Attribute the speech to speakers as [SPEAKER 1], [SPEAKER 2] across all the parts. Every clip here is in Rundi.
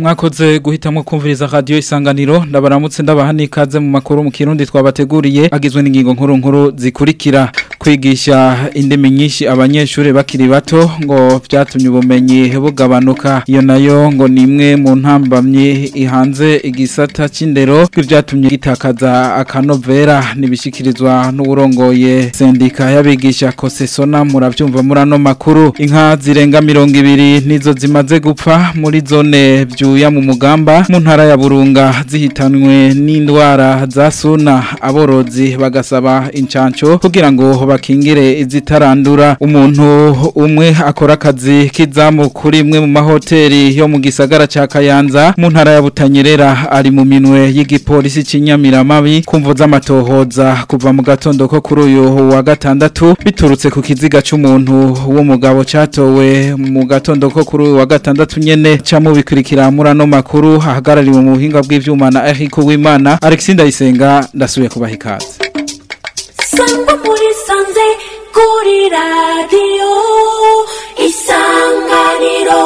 [SPEAKER 1] mwakoze guhitamwo kumviriza radio isanganiro ndabaramutse ndabaha nikaze mu makuru mu kirundi twabateguriye agizwe n'ingingo nkuru nkuru zikurikira kwigisha indimi nyinshi abanyeshuri bakiri bato ngo byatumye ubumenyi bugabanuka iyo nayo ngo ni imwe mu ntambamyi ihanze igisata c'indero bw'ivyatumye gitakaza akanovera nibishikirizwa n'uburongoye sendika y'abigisha kosesona muravyumva muri ano makuru inka zirenga mirongo ibiri nizo zimaze gupfa muri zone vyuya mu mugamba mu ntara ya burunga zihitanwe n'indwara za suna aborozi bagasaba incanco kugira ngo bakingire izitarandura umuntu umwe akora akazi k'izamu kuri imwe mu mahoteli yo mu gisagara ca Kayanza mu ntara ya Butanyerera ari mu minwe y'igipolisi c'inyamiramabi kumvo z'amatohoza kuva mu gatondo ko kuri uyu wa gatandatu biturutse ku kiziga c'umuntu w'umugabo catowe mu gatondo ko kuri uyu wa gatandatu nyene camubikurikira muri ano makuru ahagarariwe mu buhinga bw'ivyuma na Eric Uwimana Alexis Ndayisenga ndasubiye kubaha ikaze
[SPEAKER 2] sangwa muri sanze kuri radiyo isanganiro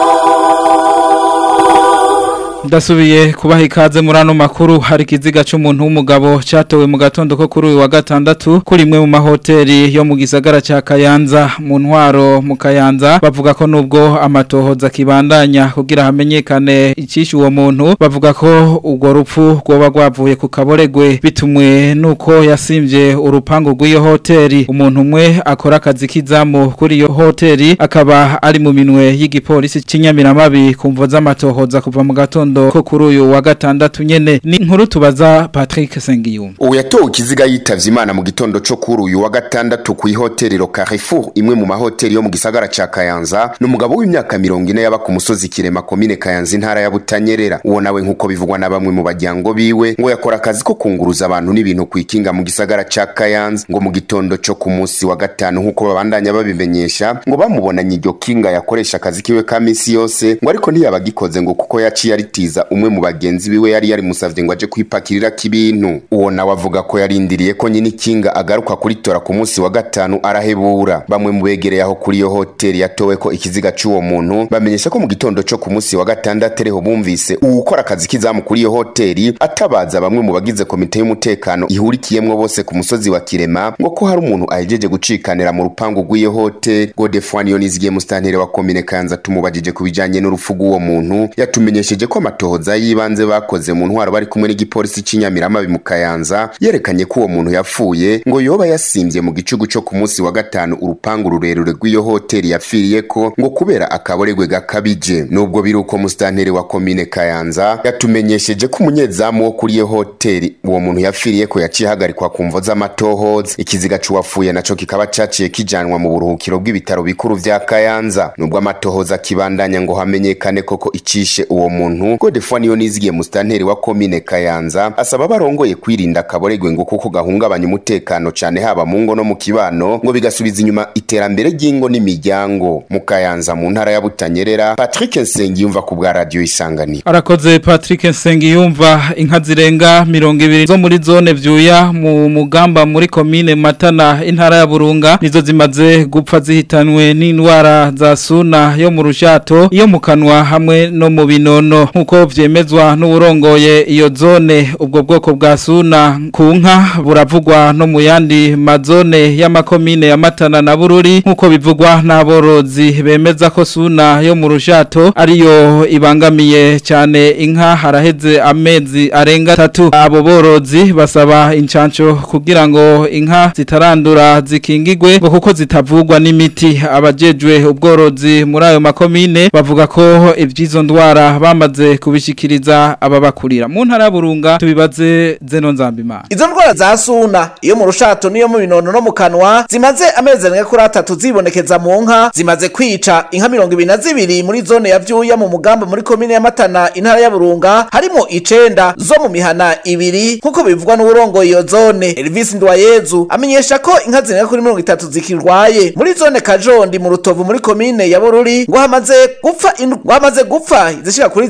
[SPEAKER 1] Ndasubiye kubaha ikaze muri ano makuru hari kiziga c'umuntu w'umugabo catowe mu gatondo ko kuri uyu wa gatandatu kuri imwe mu mahoteli yo mu gisagara ca Kayanza mu ntwaro mu Kayanza bavuga ko nubwo amatohoza kibandanya kugira hamenyekane icishe uwo muntu bavuga ko urwo rupfu rwoba rwavuye ku kaboregwe bitumwe nuko yasimvye urupangu rw'iyo hoteli umuntu umwe akora akazi k'izamu kuri iyo hoteli akaba ari mu minwe y'igipolisi c'inyamiramabi kumvo z'amatohoza kuva mu gatondo ko kuri uyu wa gatandatu nyene ni inkuru tubaza Patrick Sengiyumva
[SPEAKER 3] ubu yatowe ikiziga yitavye imana mu gitondo co kuri uyu wa gatandatu ku ihotelero Carrefour imwe mu mahoteli yo mu gisagara ca Kayanza n'umugabo w'imyaka mirongo ine yaba ku musozi Kirema komine Kayanza intara ya Butanyerera uwo nawe nk'uko bivugwa na bamwe mu bajyango biwe ngo yakora akazi ko kunguruza abantu n'ibintu kwikinga mu gisagara ca Kayanza ngo mu gitondo co ku munsi wa gatanu nk'uko babandanya babimenyesha ngo bamubonanye iryo kinga yakoresha akazi kiwe ka misi yose ngo ariko ntiyabagikoze ngo kuko yaciye aritiza umwe mu bagenzi biwe yari yari musavye ngo aje kwipakirira kibintu uwo nawe avuga ko yarindiriye ko nyine ikinga agaruka kuritora ku munsi wa gatanu arahebura bamwe mu begereye aho kuri iyo hoteli yatowe ko ikiziga c'uwo muntu bamenyesha ko mu gitondo co ku munsi wa gatandatu ariho bumvise uwukora akazi k'izamu kuri iyo hoteli atabaza bamwe mu bagize komite y'umutekano ihurikiyemwo bose ku musozi wa Kirema ngo ko hari umuntu ahejeje gucikanira mu rupangu rw'iyo hoteli Godefroid Yonizigiye mustantere wa komine Kanza tumubajije ku bijanye n'urupfu rw'uwo muntu yatumenyesheje ko amatohoza y'ibanze bakoze mu ntwaro bari kumwe n'igipolisi c'inyamiramabi mu Kayanza yerekanye ko uwo muntu yapfuye ngo yoba yasimvye mu gicugu co ku munsi wa gatanu urupangu rurerure rw'iyo hoteli yapfiriyeko ngo kubera akaboregwe gakabije nubwo biri uko mustantere wa komine Kayanza yatumenyesheje ko umunyezamu wo kuri iyo hoteli uwo muntu yapfiriyeko yaciye hagarikwa ku mvo z'amatohoza ikiziga c'uwapfuye naco kikaba caciye kijanwa mu buruhukiro bw'ibitaro bikuru vya Kayanza nubwo amatohoza kibandanya ngo hamenyekane koko icishe uwo muntu Godefroid Yonizigiye mustanteri wa komine Kayanza asaba barongoye kwirinda akaboregwe ngo kuko gahungabanya umutekano cane haba mu ngo no mu kibano ngo bigasubiza inyuma iterambere ry'ingo n'imiryango mu Kayanza mu ntara ya Butanyerera Patrick Nsengiyumva ku bwa radio Isanganiro
[SPEAKER 1] arakoze Patrick Nsengiyumva inka zirenga mirongo ibiri zo muri zone vyuya mu mugamba muri komine Matana intara ya Burunga nizo zimaze gupfa zihitanwe n'indwara za suna yo mu rushato iyo mu kanwa hamwe no mu binono nkuko vyemezwa n'uburongoye iyo zone ubwo bwoko bwa suna ku nka buravugwa no mu yandi mazone y'amakomine ya Matana na Bururi nkuko bivugwa n'aborozi bemeza ko suna yo mu rushato ariyo ibangamiye cyane inka haraheze amezi arenga tatu abo borozi basaba incanco kugira ngo inka zitarandura zikingigwe ngo kuko zitavugwa n'imiti abajejwe ubworozi muri ayo makomine bavuga ko ivyizo ndwara bamaze kubishikiriza ababakurira mu ntara burunga tubibaze zeno nzambimana
[SPEAKER 4] izo ndwara za suna iyo mu rushato niyo mu binono no mu kanwa zimaze amezi arenga kuri atatu zibonekeza mu nka zimaze kwica inka mirongo ibiri na zibiri muri zone ya vyuya mu mugamba muri komine ya matana intara ya burunga harimo icenda zo mu mihana ibiri nk'uko bivugwa n'uburongoye iyo zone elvis ndwayezu amenyesha ko inka zirenga kuri mirongo itatu zikirwaye muri zone kajondi mu rutovu muri komine ya bururi ngo hamaze gupfa indw- ngo hamaze gupfa zishika kuri zitatu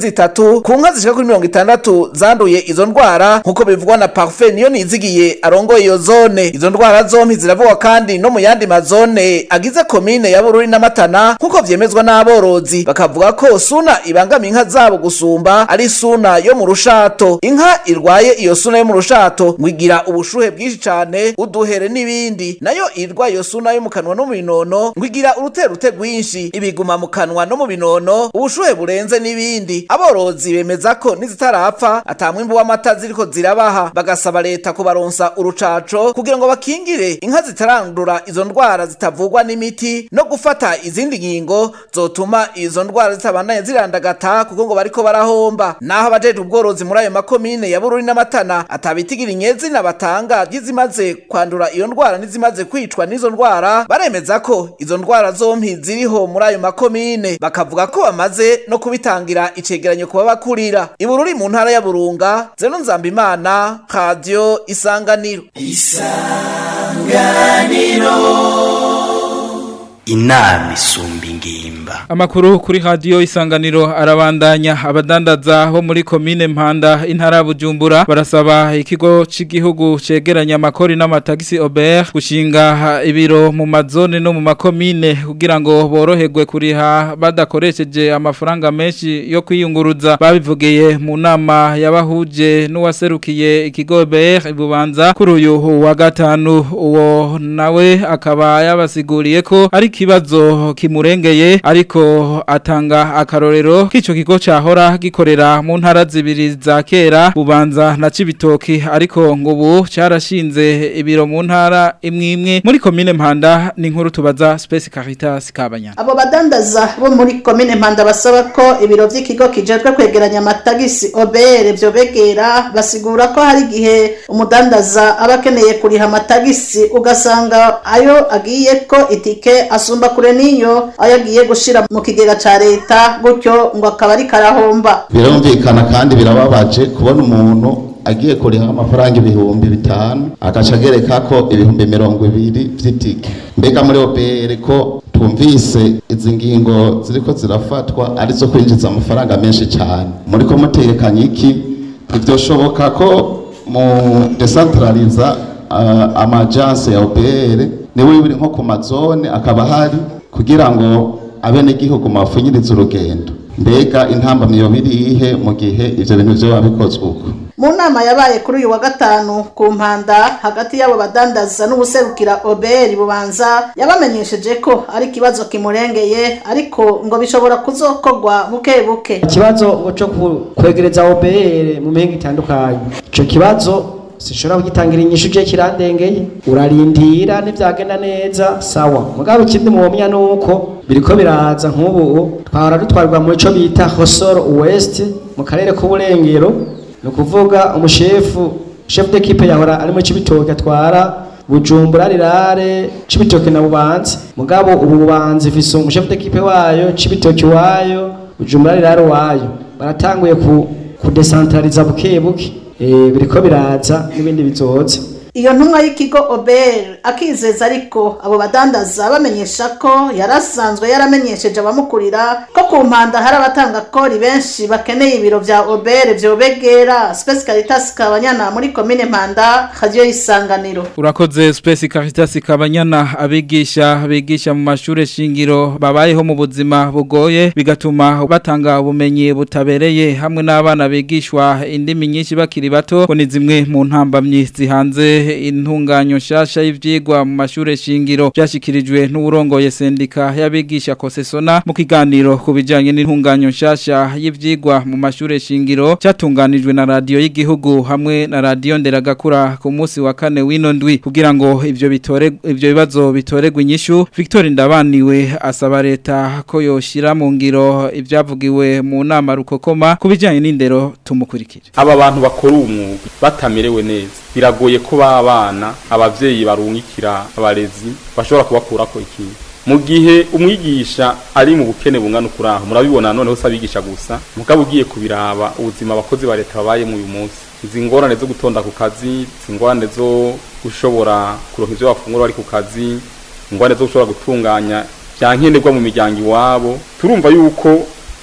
[SPEAKER 4] gatandatu ku nka zishika kuri mirongo itandatu zanduye izo ndwara nk'uko bivugwa na Parfait niyo nizigiye arongoye iyo zone izo ndwara zompi ziravugwa kandi no mu yandi mazone agize komine ya Bururi na Matana nk'uko vyemezwa n'aborozi bakavuga ko suna ibangamiye inka zabo gusumba ari suna yo mu rushato inka irwaye iyo suna yo mu rushato ngo igira ubushuhe bwinshi cane uduhere n'ibindi nayo irwaye iyo suna yo mu kanwa no mu binono ngo igira uruterute rwinshi ibiguma mu kanwa no mu binono ubushuhe burenze n'ibindi aborozi bemeza ko nizitarapfa ata mwimbu w'amata ziriko zirabaha bagasaba leta kubaronsa urucaco kugira ngo bakingire inka zitarandura izo ndwara zitavugwa n'imiti no gufata izindi ngingo zotuma izo ndwara zitabandanya zirandagata kuko ngo bariko barahomba naho abajeje ubworozi muri ayo makomine ya Bururi n'Amatana atabitigira inyezina batanga ry'izimaze kwandura iyo ndwara n'izimaze kwicwa n'izo ndwara baremeza ko izo ndwara zompi ziriho muri ayo makomine bakavuga ko bamaze no kubitangira icegeranyo kuba bakurira ibururi mu ntara ya Burunga Zeno Nzambimana Radio Isanganiro
[SPEAKER 5] inama isumba ingimba
[SPEAKER 1] Amakuru kuri radio isanganiro arabandanya abadandaza bo muri komine Mpanda intara ya Bujumbura barasaba ikigo c'igihugu cegeranya amakori n'amatagisi Aubert gushinga ibiro mu mazone no mu makomine kugira ngo boroherwe kuriha badakoresheje amafaranga menshi yo kwiyunguruza babivugiye mu nama yabahuje n'uwaserukiye ikigo Aubert ibubanza kuri uyu wa gatanu uwo nawe akaba yabasiguriye ko ari kibazo kimurengeye ariko atanga akarorero k'ico kigo cahora gikorera mu ntara zibiri za kera bubanza na cibitoki ariko ngo ubu carashinze ibiro mu ntara imwe imwe muri komine Mpanda ni nkuru tubaza Space Caritas Kabanya
[SPEAKER 6] abo badandaza bo muri komine mpanda basaba ko ibiro vy'ikigo kijejwe kwegeranya amatagisi obere vyo begera basigura ko hari igihe umudandaza aba akeneye kuriha amatagisi ugasanga ayo agiye ko itike asumba kure n'iyo ayo agiye gushira mu kigega ca leta gutyo ngo akaba ari karahomba
[SPEAKER 7] birumvikana kandi birababaje kubona umuntu agiye kuriha amafaranga ibihumbi bitanu agaca agereka ko ibihumbi mirongo ibiri vy'itike mbega muri obere ko twumvise izi ngingo ziriko zirafatwa arizo kwinjiza amafaranga menshi cyane muriko mutekanye iki ntivyoshoboka ko mu decentraliza uh, amajanse ya obere niwe biri nko ku mazone akaba hari kugira ngo abenegihugu bafunyirize urugendo mbega intambamyi yoba irihe mu gihe ivyo bintu vyoba bikozwe uko
[SPEAKER 6] mu nama yabaye kuri uyu wa gatanu ku mpanda hagati y'abo badandaza n'ubuserukira oberi bubanza yabamenyesheje ko ari ikibazo kimurengeye ariko ngo bishobora kuzokorwa buke buke
[SPEAKER 8] ikibazo cyo kwegereza OBR mu mihingo itandukanye ico kibazo sinshobora kugitangira inyishu je kirandengeye urarindira n'ivyagenda neza sawa mugabo ikindi mwomya nuko biriko biraza nk'ubu twahora dutwarwa mu ico bita Hosoro West mu karere k'uburengero ni ukuvuga umushefu chef d'equipe yahora ari muri Cibitoke atwara Bujumbura rirare Cibitoke na Bubanza mugabo ubu Bubanza ifise umushefu d'equipe wayo Cibitoke wayo Bujumbura rirare wayo baratanguye ku kudecentraliza buke buke eh biriko biraza n'ibindi bizoza
[SPEAKER 6] iyo ntumwa y'ikigo oberi akizeza ariko abo badandaza bamenyesha ko yarasanzwe yaramenyesheje abamukurira ko ku mpanda hari abatanga kori benshi bakeneye ibiro vya oberi vyobegera Space Caritas Kabanyana muri komine Mpanda radio isanganiro
[SPEAKER 1] Urakoze Space Caritas Kabanyana abigisha bigisha mu mashure shingiro babayeho mu buzima bugoye bigatuma batanga ubumenyi butabereye hamwe n'abana bigishwa indimi nyinshi bakiri bato ko ni zimwe mu ntambamyi zihanze intunganyo nshasha y'ivyigwa mu mashure shingiro byashikirijwe n'uburongoye sendika y'abigisha kosesona mu kiganiro ku bijanye n'intunganyo nshasha y'ivyigwa mu mashure shingiro cyatunganijwe na radio y'igihugu hamwe na radio nderagakura ku munsi wa kane w'ino ndwi kugira ngo ivyo bitore ivyo bibazo bitoregwe inyishu Victor Ndabaniwe asaba leta ko yoshira mu ngiro ivyavugiwe mu nama rukokoma ku bijanye n'indero tumukurikire
[SPEAKER 9] aba bantu bakora umwuga batamerewe neza biragoye ko babana abavyeyi barungikira abarezi bashobora kubakurako ikintu mu gihe umwigisha ari mu bukene bungana ukuraho murabibona noneho se abigisha gusa mugabo ugiye kubiraba ubuzima abakozi ba leta babayemo uyu munsi izi ngorane zo gutonda ku kazi izi ngorane zo gushobora kuronka ivyo bafungura bari ku kazi ingorane zo gushobora gutunganya byankenerwa mu miryango iwabo turumva yuko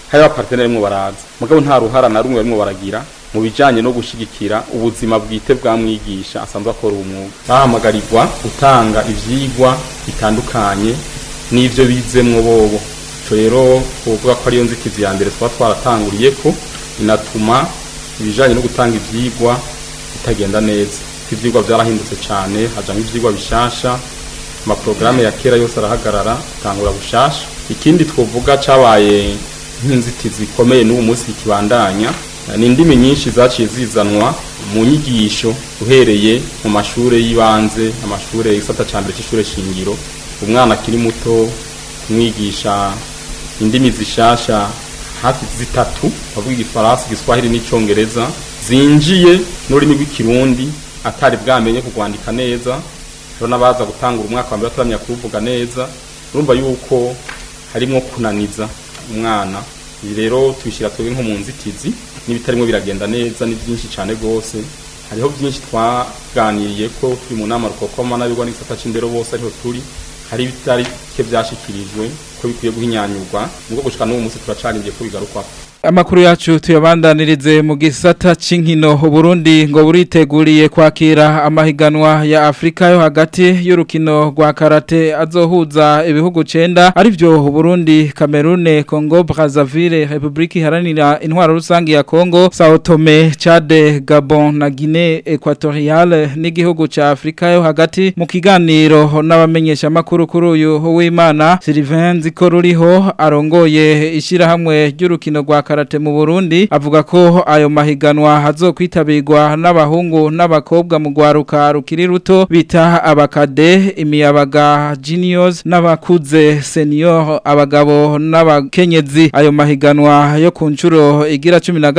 [SPEAKER 9] hari abaparteneri barimo baraza mugabo nta ruhara na rumwe barimo baragira mu bijanye no gushigikira ubuzima bwite bwa mwigisha asanzwe akora uwo mwuga bahamagarirwa gutanga ivyigwa bitandukanye n'ivyo bizemwo bobo ico rero kuvuga ko ariyo nzitizi ya mbere twaba twaratanguriyeko inatuma ibijanye no gutanga ivyigwa bitagenda neza ivyigwa vyarahindutse cane hajamwo ivyigwa bishasha amaporogaramu ya kera yose arahagarara atangura bushasha ikindi twovuga cabaye nk'inzitizi ikomeye n'ubu munsi ikibandanya ni indimi nyinshi zaciye zizanwa mu nyigisho uhereye mu mashure y'ibanze amashure igisata ca mbere c'ishure shingiro umwana akiri muto kumwigisha indimi zishasha hafi zitatu bavuga igifaransa igiswahili n'icongereza zinjiye n'ururimi rw'ikirundi atari bwamenye kugwandika neza rero n'abaza gutangura umwaka wa mbere bataramenya kuruvuga neza urumva yuko harimwo kunaniza umwana ibi rero tubishyira twebwe nko mu nzitizi n'ibitarimo biragenda neza ni byinshi cyane rwose hariho byinshi twaganiriye ko turi mu nama rukokoma n'abigwa n'igisata c'indero bose ariho turi hari ibitarike byashikirijwe ko bikwiye guhinyanyurwa nubwo gushika n'uwo munsi turacarindiye ko bigarukwako
[SPEAKER 1] Amakuru yacu tuyabandanirize mu gisata c'inkino Burundi ngo buriteguriye kwakira amahiganwa ya Afrika yo hagati y'urukino rwa karate azohuza ibihugu 9 arivyo Burundi, Cameroon, Congo, Brazzaville, Republika Iharanira Intwaro Rusangi ya Congo, Sao Tome, Chad, Gabon na Guinea Equatoriale n'igihugu ca Afrika yo hagati mu kiganiro n'abamenyesha makuru kuri uyu w'Imana Sylvain Zikoruriho arongoye ishirahamwe ry'urukino rwa karate mu Burundi avuga ko ayo mahiganwa hazokwitabirwa n'abahungu n'abakobwa mu gwaruka rukiri ruto bita abakade imiyabaga juniors n'abakuze senior abagabo n'abakenyezi ayo mahiganwa yo ku nshuro igira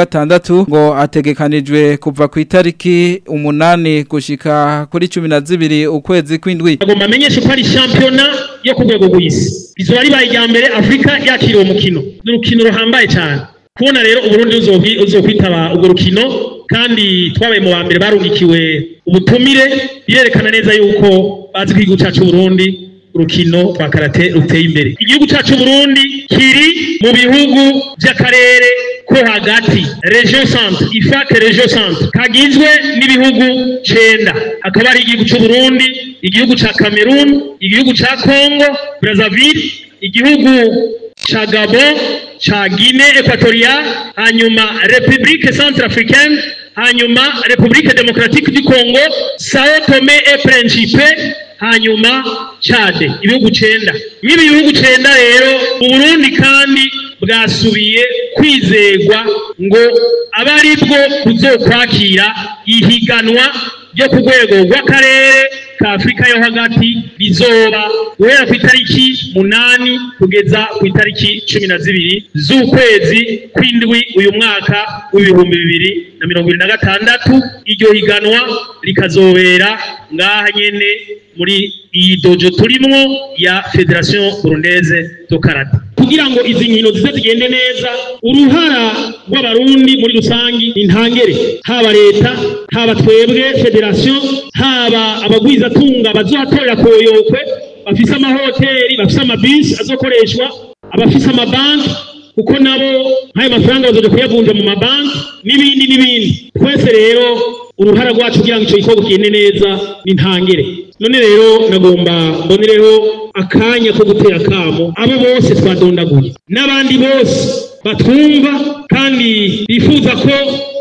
[SPEAKER 1] 16 ngo ategekanijwe kuva ku itariki umunani gushika kuri 12 ukwezi kw'indwi
[SPEAKER 10] agomba amenyeshe ko ari shampiyona yo ku rwego rw'isi rizoba ribaye irya mbere afurika yakiriye umukino ni urukino ruhambaye cyane kubona rero uburundi uzokwitaba urwo rukino kandi twabaye mu ba mbere barungikiwe ubutumire birerekana neza yuko bazi ko igihugu cyacu Burundi urukino rwa karate ruteye imbere igihugu cyacu Burundi kiri mu bihugu by'akarere ko hagati region centre ifake region centre kagizwe n'ibihugu cenda hakaba ari igihugu cy'u Burundi igihugu ca Cameroon igihugu ca Congo Brazzaville igihugu ca Gabon ca Guinée Equatoriale hanyuma République Centrafricaine hanyuma République Démocratique du Congo Sao Tome et Principe hanyuma Chad ibihugu cenda n'ibi bihugu cenda rero mu Burundi kandi bwasubiye kwizegwa ngo abe ari bwo buzokwakira ihiganwa ryo ku rwego rw'akarere ka Afurika yo hagati rizoba guhera ku itariki munani kugeza ku itariki cumi na zibiri z'ukwezi kw'indwi uyu mwaka w'ibihumbi bibiri na mirongo ibiri na gatandatu iryo higanwa rikazobera ngaha nyene muri iyi dojo turimwo ya Federation Burundaise do Karate kugira ngo izi nkino zize zigende neza uruhara rw'abarundi muri rusangi intangere haba leta haba twebwe federation haba abagwizatunga bazohatorera koyokwe bafise amahoteli bafise amabisi azokoreshwa abafise amabanki kuko nabo nk'ayo mafaranga bazoja kuyavunja mu mabanki n'ibindi n'ibindi twese rero uruhara rwacu kugira ngo ico gikorwa kigende neza ni ntangere none rero nagomba mbonereho akanya ko gutera akamo abo bose twadondaguye n'abandi bose batwumva kandi bifuza ko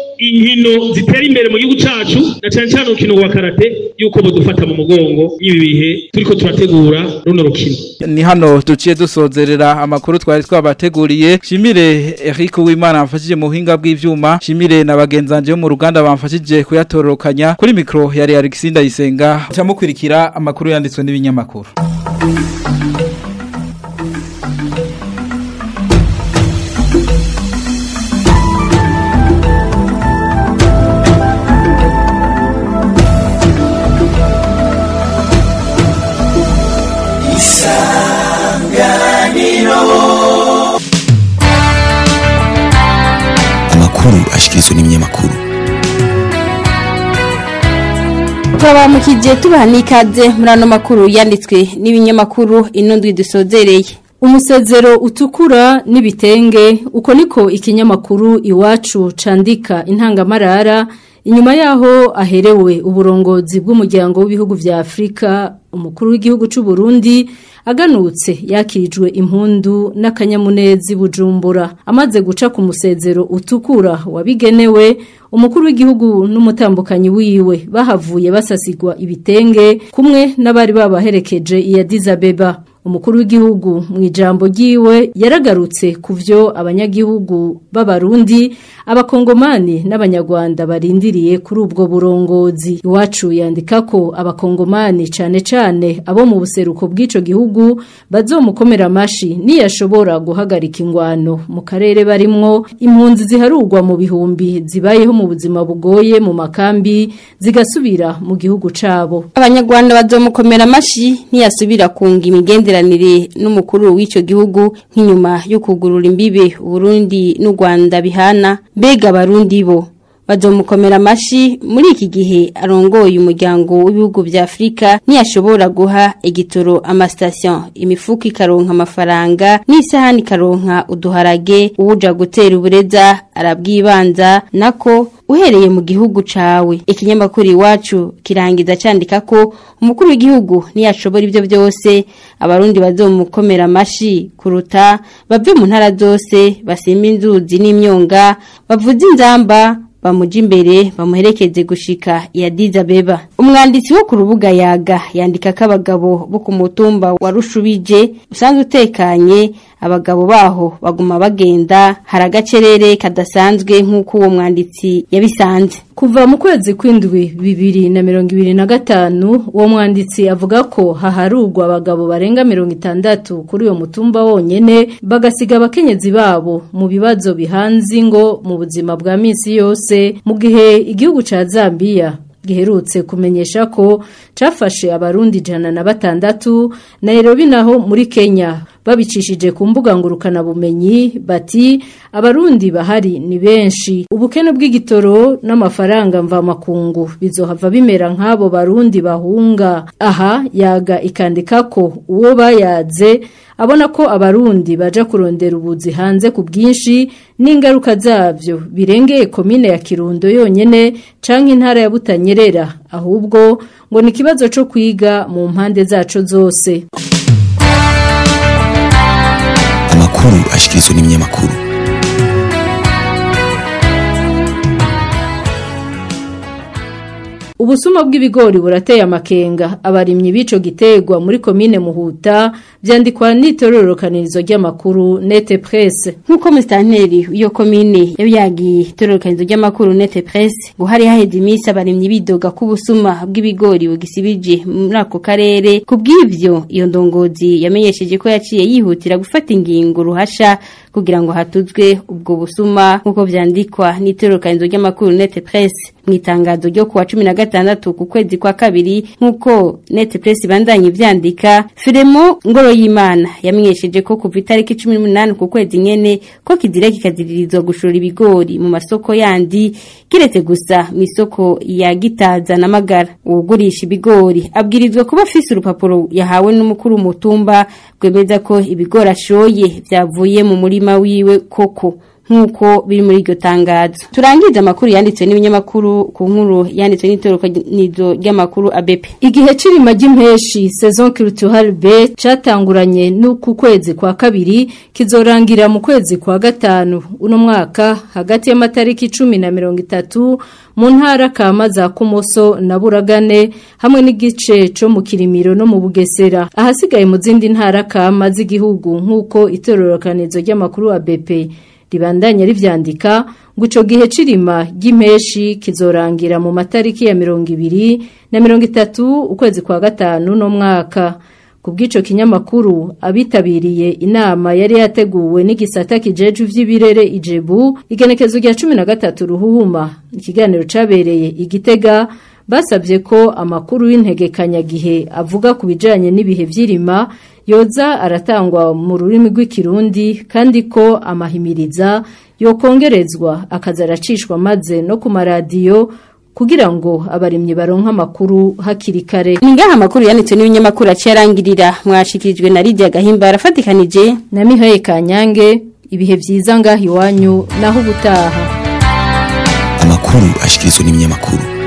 [SPEAKER 10] inkino zitera imbere mu gihugu cacu na cyane cyane urukino rwa karate yuko budufata mu mugongo ibi bihe turiko turategura runo rukino
[SPEAKER 1] ni hano duciye dusozerera amakuru twari twabateguriye shimire Eric Uwimana amfashije mu buhinga bw'ivyuma shimire na bagenzanje bo mu ruganda bamfashije kuyatororokanya kuri mikro yari Alexis Ndayisenga cyamukurikira amakuru yanditswe n'ibinyamakuru
[SPEAKER 11] amakuru ashikirizwa n'ibinyamakuru
[SPEAKER 12] twabamukije tubaha n'ikaze muri ano makuru yanditswe n'ibinyamakuru ino ndwi dusozereye Umusezero utukura n'ibitenge uko niko ikinyamakuru iwacu candika intangamarara inyuma yaho aherewe uburongozi bw'umuryango w'ibihugu vya Afrika umukuru w'igihugu c'u Burundi aganutse yakirijwe impundu n'akanyamunezi bujumbura amaze guca ku musezero utukura wabigenewe umukuru w'igihugu n'umutambukanyi wiwe bahavuye basasigwa ibitenge kumwe n'abari babaherekeje iya Dizabeba umukuru w'igihugu mu ijambo ryiwe yaragarutse ku byo abanyagihugu b'abarundi abakongomani n'abanyarwanda barindiriye kuri ubwo burongozi iwacu yandika ko abakongomani cyane cyane abo mu buseruko bw'ico gihugu bazomukomera amashi niyashobora guhagarika ingwano mu karere barimwo impunzi ziharurwa mu bihumbi zibayeho mu buzima bugoye mu makambi zigasubira mu gihugu cabo
[SPEAKER 13] abanyarwanda bazomukomera amashi ntiyasubira kunga imigenderanire n'umukuru w'icyo gihugu nk'inyuma yo kugurura imbibe Burundi n'u Rwanda bihana mbega abarundi bo bazomukomera amashi muri iki gihe arongoye umuryango w'ibihugu vya Afrika ntiyashobora guha igitoro amastation imifuko ikaronka amafaranga n'isahani ikaronka uduharage uwuja gutera ubureza arabwibanza nako uhereye mu gihugu cawe ikinyamakuru iwacu kirangiza candika ko umukuru w'igihugu ntiyashobora ibyo byose abarundi bazomukomera amashi kuruta bave mu ntara zose basimba inzuzi n'imyonga bavuze inzamba bamuja imbere bamuherekeze gushika ya Dizabeba umwanditsi wo ku rubuga yaga yandika ko abagabo bo ku mutumba wa Rushubije usanzwe utekanye abagabo baho baguma bagenda hari agacerere kadasanzwe nk'uko uwo mwanditsi yabisanze
[SPEAKER 12] kuva mu kwezi kw'indwi bibiri na mirongo ibiri na gatanu uwo mwanditsi avuga ko haharurwa abagabo barenga mirongo itandatu kuri uwo mutumba wonyene bagasiga abakenyezi babo mu bibazo bihanze ingo mu buzima bwa minsi yose mu gihe igihugu ca Zambia giherutse kumenyesha ko cafashe abarundi ijana na batandatu Nairobi naho muri Kenya babicishije ku mbuga ngurukana bumenyi bati abarundi bahari ni benshi ubukene bw'igitoro n'amafaranga mva makungu bizohava bimera nk'abo barundi bahunga aha yaga ikandika ko uwo bayaze abona ko abarundi baja kurondera ubuzi hanze ku bwinshi n'ingaruka zabyo birengeye komine ya Kirundo yonyene canke intara ya Butanyerera ahubwo ngo ni kibazo cyo kwiga mu mpande zaco zose
[SPEAKER 11] amakuru ashikirizwa n'ibinyamakuru
[SPEAKER 12] Ubusuma bw'ibigori burateye amakenga abarimyi bico gitegwa muri komine Muhuta vyandikwa n'itororokanirizo ry'amakuru Nete Presse
[SPEAKER 13] nkuko mustanteri iyo komine yabiyagiye itororokanizo ry'amakuru Nete Presse ngo hari haheze imisi abarimyi bidoga ku busuma bw'ibigori bugisibije muri ako karere kubw'ivyo iyo ndongozi yamenyesheje ko yaciye yihutira gufata ingingo ruhasha kugira ngo hatuzwe ubwo busuma nkuko vyandikwa n'itororokanizo ry'amakuru Nete Presse mu itangazo ryo kuwa 16 ku kwezi kwa kabiri nkuko Nete Presse bandanye vyandika Firemo ngoro y'Imana yamenyesheje ko kuva itariki 18 ku kwezi nyene ko kizira kikaziririzwa gushora ibigori mu masoko yandi kiretse gusa mu isoko ya Gitaza na Magara ugurisha ibigori abwirizwa kuba afise urupapuro yahawe n'umukuru mutumba gwemeza ko ibigori ashoye vyavuye mu murima wiwe koko nkuko biri muri iryo tangazo turangiza amakuru yanditswe n'ibinyamakuru ku nkuru yanditswe n'itorokanizo ry'amakuru ABP
[SPEAKER 12] igihe cirima ry'impeshi saison culturelle B catanguranye n'uku kwezi kwa kabiri kizorangira mu kwezi kwa gatanu uno mwaka hagati y'amatariki 10 na 30 mu ntara kama za Kumoso na Buragane hamwe n'igice co mu Kirimiro no mu Bugesera ahasigaye mu zindi ntara kama z'igihugu nkuko itororokanizo ry'amakuru ABP ribandanya rivyandika ngo ico gihe cirima ry'impeshi kizorangira mu matariki ya mirongo ibiri na mirongo itatu ukwezi kwa gatanu no mwaka ku bw'ico kinyamakuru abitabiriye inama yari yateguwe n'igisata kijeje vy'ibirere ijebu igenekezo rya cumi na gatatu ruhuhuma ikiganiro cabereye igitega basabye ko amakuru y'integekanyagihe avuga ku bijanye n'ibihe vy'irima yoza aratangwa mu rurimi rw'ikirundi kandi ko amahimiriza yokongerezwa akaza aracishwa maze no ku maradiyo kugira ngo abarimyi baronke amakuru hakiri kare
[SPEAKER 13] Ningaha amakuru yanditswe n'ibinyamakuru acyarangirira mwashikirijwe na Lydia Gahimba arafatikanije
[SPEAKER 12] na Mihaye Kanyange ibihe vyiza ngaho iwanyu naho ubutaha
[SPEAKER 11] amakuru ashikirizwa n'ibinyamakuru